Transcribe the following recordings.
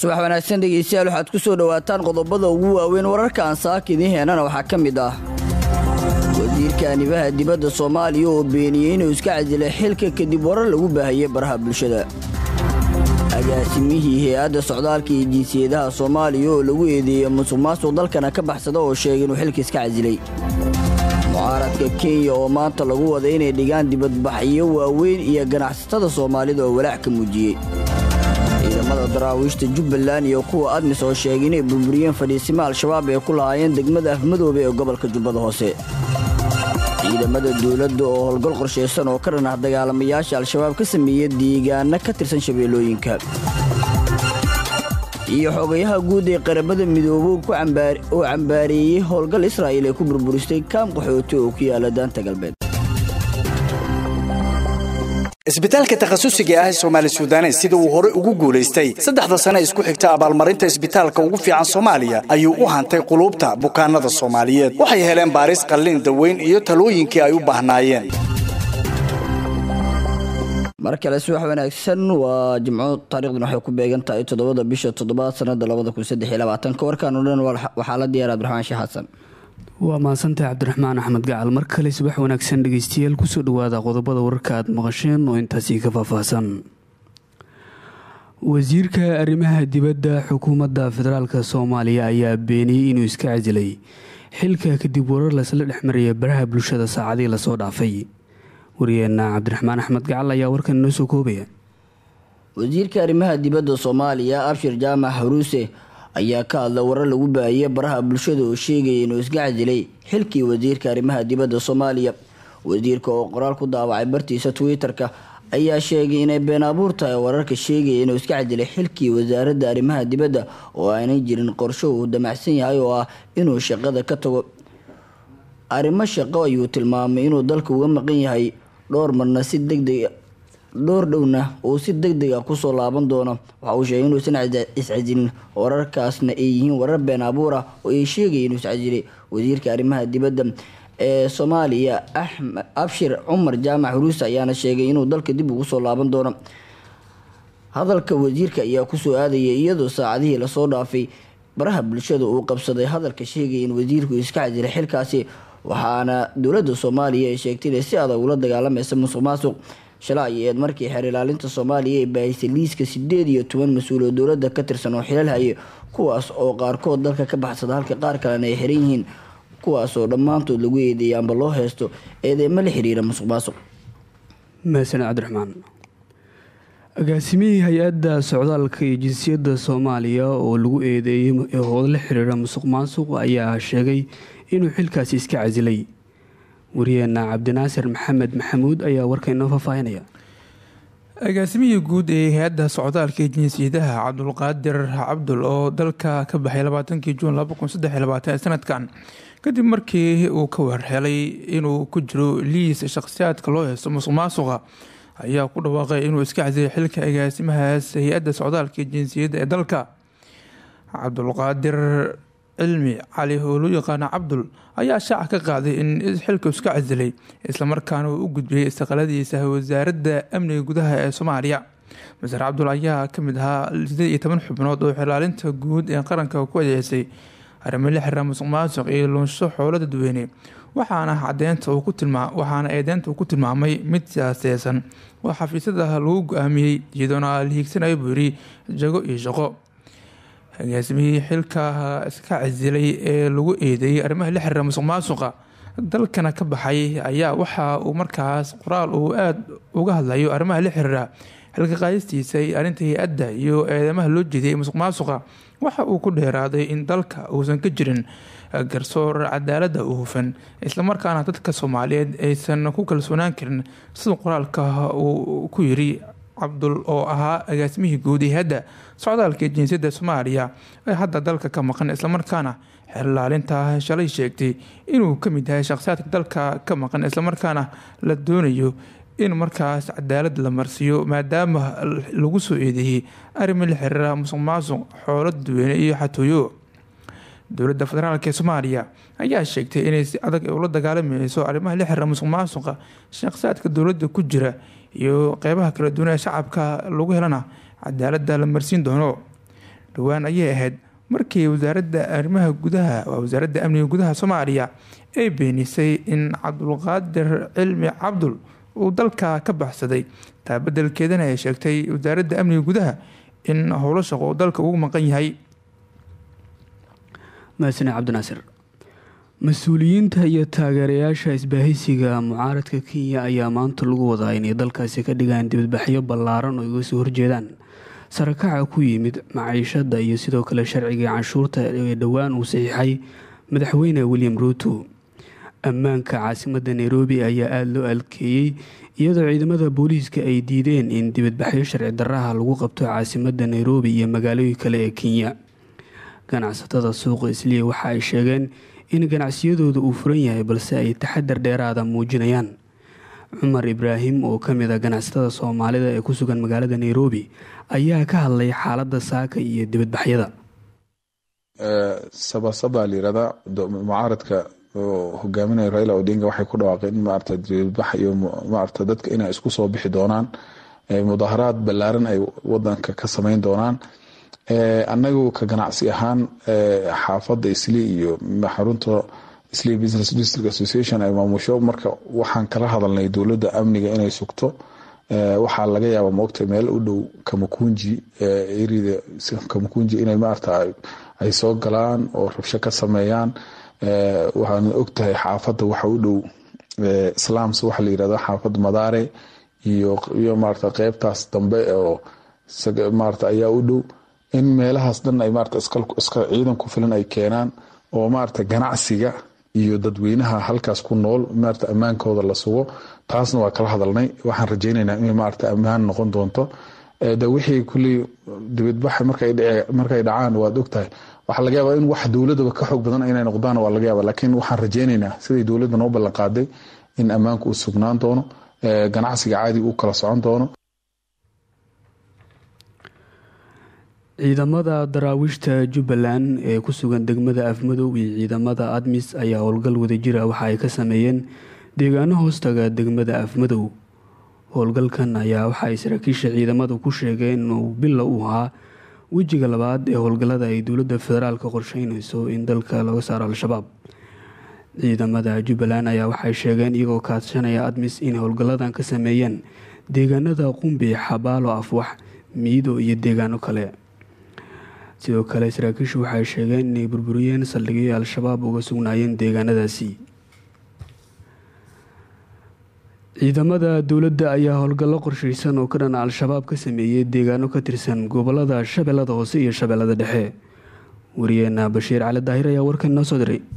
subax wanaagsan dhegeystayaal waxaad ku soo dhowaataan qodobada ugu waaweyn wararka aan saaka idiin heenana waxaa ka mid ah wasiirka anibaha dibadda soomaaliya oo beeniyey inuu iska casilay xilka kadib warar lagu baahiyey baraha bulshada agaasimihii hay-adda socdaalka iyo jinsiyadaha soomaaliya oo lagu eedeeyey musuq maasuq dalkana ka baxsada oo sheegay inuu xilka iska casilay mucaaradka kenya oo maanta lagu wada inay dhigaan dibadbaxyo waaweyn iyo ganacsatada soomaalida oo walaac ka muujiyey ciidamada daraawiishta jubbaland iyo kuwa admis oo sheegay inay burburiyeen fadhiisimo al-shabaab ee ku lahaayeen degmada afmadoobe ee gobolka jubbada hoose ciidamada dowladda oo howlgal qorshaysan oo ka dhan ah dagaalamayaasha al-shabaab ka sameeyey deegaano ka tirsan shabeellooyinka iyo xogayaha guud ee qarabada midoobo oo cambaareeyey howlgal israa'iil ay ku burburistay kaam qaxooti oo ku yaala daanta galbeed isbitaalka takhasusiga ah ee soomaali sudanes sida uu hore ugu guulaystay saddexda sane isku xigta abaalmarinta isbitaalka ugu fiican soomaaliya ayuu u hantay quluubta bukaanada soomaaliyeed waxay heleen baaris qallin daweyn iyo talooyinkii ay u baahnaayeen mar kale subax wanaagsan waa jimco taarikhdan waxay ku beegan tahay toddobada bisha toddobaad sanada labada kun saddex iyo labaatanka warkaan o dhan waxaa la diyaar abdiraxmaan sheekh xasan waa mahadsantahay cabdiraxmaan axmed gacal mar kale subax wanaagsan dhegeystayaal kusoo dhawaada qodobada wararka aad maqasheen oo intaasi ka faahfaahsan wasiirka arrimaha dibadda xukuumadda federaalk soomaaliya ayaa beeniyey inuu iska casilay xilka kadib warar lasla dhexmaraya baraha bulshada saacadii lasoo dhaafay wariyeenna cabdiraxmaan axmed gacal ayaa warkan inoo soo koobaya wasiirka arrimaha dibadda soomaaliya abshir jaamac haruuse ayaa ka hadla warar lagu baahiyey baraha bulshada oo sheegaya inuu iska casilay xilkii wasiirka arrimaha dibadda soomaaliya wasiirka oo qoraal ku daawacay bartiisa twitter-ka ayaa sheegay inay been abuur tahay wararka sheegaya inuu iska casilay xilkii wasaaradda arrimaha dibadda oo aanay jirin qorsho uu damacsan yahay oo ah inuu shaqada ka tago arrimo shaqo ayuu tilmaamay inuu dalka uga maqan yahay dhowr marna si degdeg dhowr dhowna uu si deg deg a kusoo laaban doono waxa uu sheegay inuusan iscasilin wararkaasna ay yihiin warar been abuur ah oo ay sheegaya inuu iscasilay wasiirka arrimaha dibadda ee soomaaliya axmed abshir cumar jaamac huruuse ayaana sheegay inuu dalka dib ugu soo laaban doono hadalka wasiirka ayaa kusoo aadaya iyadoo saacadihii lasoo dhaafay baraha bulshada uu qabsaday hadalka sheegaya in wasiirku iska casilay xilkaasi waxaana dowladda soomaaliya ay sheegtay inay si adag ula dagaalamaysa musuq maasuq shalay ay eed markii xeer ilaalinta soomaaliya ay baahisay liiska sideed iyo toban mas-uul oo dowladda ka tirsan oo xilal haye kuwaas oo qaarkood dalka ka baxsada halka qaar kalena ay xiran yihiin kuwaasoo dhammaantood lagu eedeeyay amba loo heysto eedeema la xiriira musuq maasuq mahadsaned cabdiraxmaan agaasimihii hay-adda socdaalka iyo jinsiyadda soomaaliya oo lagu eedeeyey hooda la xiriira musuq maasuq ayaa sheegay inuu xilkaasi iska casilay wariyeenna cabdinaasir maxamed maxamuud ayaa warkaynoo faahfaahinaya agaasimihii guud ee hay-adda socdaalka iyo jinsiyadaha cabdulqaadir cabdul oo dalka ka baxay labaatankii juun ee sanadkan kadib markii uu ka warhelay inuu ku jiro liis shakhsiyaadka loo heysto musuq maasuqa ayaa ku dhawaaqay inuu iska casilay xilka agaasimahaas hay-adda socdaalka iyo jinsiyadda ee dalka cabdulqaadir cilmi cali oo loo yaqaano cabdul ayaa shaaca ka qaaday in xilka iska casilay islamarkaana uu u gudbiyey istiqaaladiisa wasaaradda amniga gudaha ee soomaaliya maser cabdul ayaa kamid ahaa sideed iyo toban xubnood oo xilaalinta guud ee qaranka ku adeecsay arrimo la xiriira musuq maasuq iyo luunsho xoolo dadweyne waxaana cadeynta waxaana eedeynta uu ku tilmaamay mid siyaaseysan oo xafiisyada lagu go-aamiyey iyadoona la hiigsanayo buu yiri jago iyo shaqo agaasimihii xilka iska casilay ee lagu eedeeyey arrimaha la xiriira musuq maasuqa dalkana ka baxay ayaa waxa uu markaas qoraal uu aada uga hadlayo arrimaha la xiriira xilka qaadistiisa arrinta hay-adda iyo eedamaha loo jeediyay musuq maasuqa waxa uu ku dheeraaday in dalka uusan ka jirin garsoor cadaalada u hufan islamarkaana dadka soomaaliyeed aysan ku kalsoonaan karin sida qoraalka uu ku yiri cabdul oo ahaa agaasimihii guud ee hadda socdaalka jinsiyadda soomaaliya ee hadda dalka ka maqan islamarkaana xeerlaalinta shalay sheegtay inuu kamid yahay shakhsiyaadka dalka ka maqan islamarkaana la doonayo in markaas cadaalad la marsiiyo maadaama lagu soo eedeeyey arrimo la xiriira musuq maasuq xoolo dadweyne iyo xatooyo dowladda federaalk ee soomaaliya ayaa sheegtay inay si adag ula dagaalamayso arrimaha la xiriira musuq maasuqa shakhsiyaadka dowladda ku jira iyo qeybaha kala duwan ee shacabka lagu helana cadaalada la marsiin doono dhowaan ayay ahayd markii wasaaradda arrimaha gudaha waa wasaaradda amniga gudaha soomaaliya ay beenisay in cabdulqaadir cilmi cabdul uu dalka ka baxsaday taa bedelkeedana ay sheegtay wasaaradda amniga gudaha in howlo shaqo uu dalka ugu maqan yahay mahadsaned cabdinaasir mas-uuliyiinta iyo taageerayaasha isbaahaysiga mucaaradka kenya ayaa maanta lagu wadaa inay dalkaasi ka dhigaan dibadbaxyo ballaaran oo iga soo horjeedaan sarakaca ku yimid maciishada iyo sidoo kale sharcigii canshuurta ee dhowaan uu saxiixay madaxweyne william ruuto ammaanka caasimada nairobi ayaa aada loo alkeeyey iyadoo ciidamada booliiska ay diideen in dibadbaxyo sharci daraha lagu qabto caasimada nairobi iyo magaalooyin kale ee kenya ganacsatada suuqa isliya waxa ay sheegeen in ganacsiyadooda uu furan yahay balse ay taxadar dheeraada muujinayaan cumar ibraahim oo kamid a ganacsatada soomaalida ee ku sugan magaalada nairobi ayaa ka hadlay xaalada saaka iyo dibadbaxyada sabasaba layirahdaa mucaaradka oo hogaaminaya raila odinga waxay ku dhawaaqeen in maarata dibadbax iyo maarata dadka inay isku soo bixi doonaan mudaharaad ballaaran ay wadanka ka sameyn doonaan anagu ka ganacsi ahaan xaafadda isli iyo xarunta isli business district association ay maamusho marka waxaan kala hadalnay dowladda amniga inay sugto waxaa laga yaaba moogta meel u dhow kamakunji erida kamakunji inay maarata ay soo galaan oo rabsho ka sameeyaan waxaan ogtahay xaafadda waxa u dhow islaams waxa la yirahda xaafadda madaare iyo iyo maarata qeybtaas dambe oo maarata ayaa u dhow in meelahaas dhan ay maarata iska ciidan ku filan ay keenaan oo maarata ganacsiga iyo dadweynaha halkaas ku nool maarata ammaankooda la sugo taasna waa kala hadalnay waxaan rajeyneynaa inay maarata ammaan noqon doonto de wixii kuley dibadbaxa markay dhacaan waad ogtahay waxaa laga yaaba in wax dowladaba ka xoog badan inay noqdaan waa laga yaaba laakiin waxaan rajeyneynaa siday dowladda noo ballan qaaday in ammaanku uu sugnaan doono ganacsiga caadi uu kala socon doono ciidamada daraawiishta jubbaland ee ku sugan degmada afmadow iyo ciidamada admis ayaa howlgal wadajira waxa ay ka sameeyeen deegaano hoostaga degmada afmadow howlgalkan ayaa waxa ay saraakiisha ciidamada ku sheegeen inuu bila u ahaa wejiga labaad ee howlgallada ay dowladda federaalka qorsheynayso in dalka laga saaro al-shabaab ciidamada jubbaland ayaa waxay sheegeen iyagoo kaashanaya admis in howlgalladan ka sameeyeen deegaanada qumbi xabaalo afwax miido iyo deegaano kale sidoo kale saraakiishu waxay sheegeen inay burburiyeen saldhigyo al-shabaab uga sugnaayeen deegaanadaasi ciidamada dowladda ayaa howlgallo qorsheysan oo ka dhana al-shabaab ka sameeyey deegaano ka tirsan gobolada shabeellada hoose iyo shabeellada dhexe wariyeena bashiir cali daahir ayaa warkan noo soo diray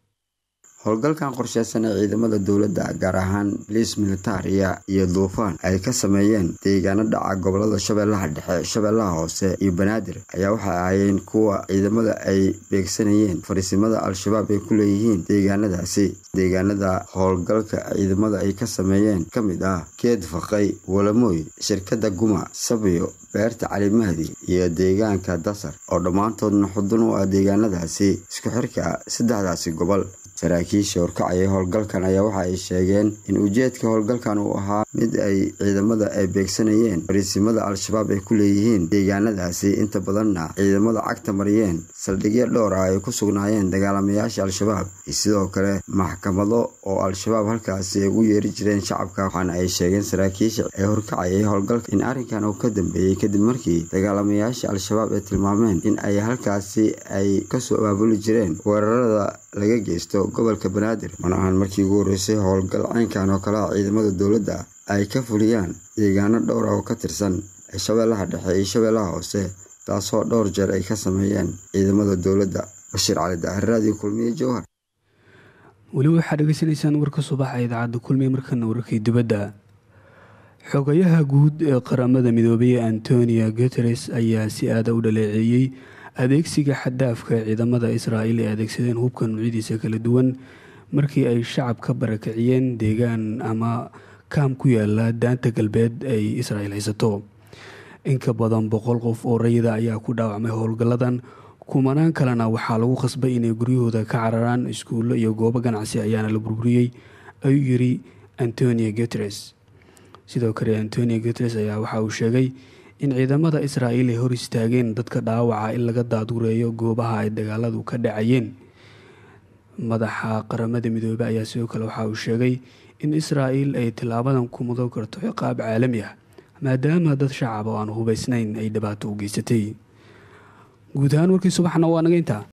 howlgalkan qorsheysan ee ciidamada dowladda gaar ahaan boliis militariya iyo duufaan ay ka sameeyeen deegaano dhaca gobolada shabeellaha dhexe shabeellaha hoose iyo banaadir ayaa waxay ahaayeen kuwa ciidamada ay beegsanayeen fariisimada al-shabaab ay ku leeyihiin deegaanadaasi deegaanada howlgalka ciidamada ay ka sameeyeen ka mid ah geed faqay walamooy shirkada guma sabiyo beerta calimahdi iyo deegaanka dasar oo dhammaantoodna xudun u ah deegaanadaasi isku xirka saddexdaasi gobol saraakiisha horkacaya howlgalkan ayaa waxa ay sheegeen in ujeedka howlgalkan uu ahaa mid ay ciidamada ay beegsanayeen fariisimada al-shabaab ay ku leeyihiin deegaanadaasi inta badanna ciidamada cagta mariyeen saldhigyo dhowr ah ay ku sugnaayeen dagaalamayaasha al-shabaab iyo sidoo kale maxkamado oo al-shabaab halkaasi ay ugu yeeri jireen shacabka waxaana ay sheegeen saraakiisha ee horkacayay howlgalka in arrinkan uu ka dambeeyey kadib markii dagaalamayaasha al-shabaab ay tilmaameen in ay halkaasi ay kasoo abaabuli jireen weerarada laga geysto gobolka banaadir mana ahan markii ugu horreysay howlgal caynkan oo kale ah ciidamada dowladda ay ka fuliyaan deegaano dhowr ah oo ka tirsan shabeellaha dhexe iyo shabeellaha hoose taasoo dhowr jeer ay ka sameeyeen ciidamada dowladda bashiir cali daahir raadiyo kulmiye jowhar weli waxaad dhegeysanaysaan warka subaxa idaacadda kulmiye markana wararkii dibadda xogayaha guud ee qaramada midoobay antonio guteres ayaa si aada u dhaleeceeyey adeegsiga xadaafka ee ciidamada israa'iil ay adeegsadeen hubka nuucyadiisa kala duwan markii ay shacab ka barakiciyeen deegaan ama kaam ku yaala daanta galbeed ay israa'iil haysato inka badan boqol qof oo rayida ayaa ku dhaawacmay howlgalladan kumanaan kalena waxaa lagu khasbay inay guryahooda ka cararaan iskuullo iyo goobo ganacsi ayaana la burburiyey ayuu yiri antonio guteres sidoo kale antonio guteres ayaa waxa uu sheegay in ciidamada israa'iil ay hor istaageen dadka dhaawaca in laga daadureeyo goobaha ay dagaaladu ka dhacayeen madaxa qaramada midoobey ayaa sidoo kale waxa uu sheegay in israa'iil ay tilaabadan ku mudan karto ciqaab caalami ah maadaama dad shacab oo aan hubaysnayn ay dhibaato u geysatay guud ahaan warkii subaxna waa naga intaa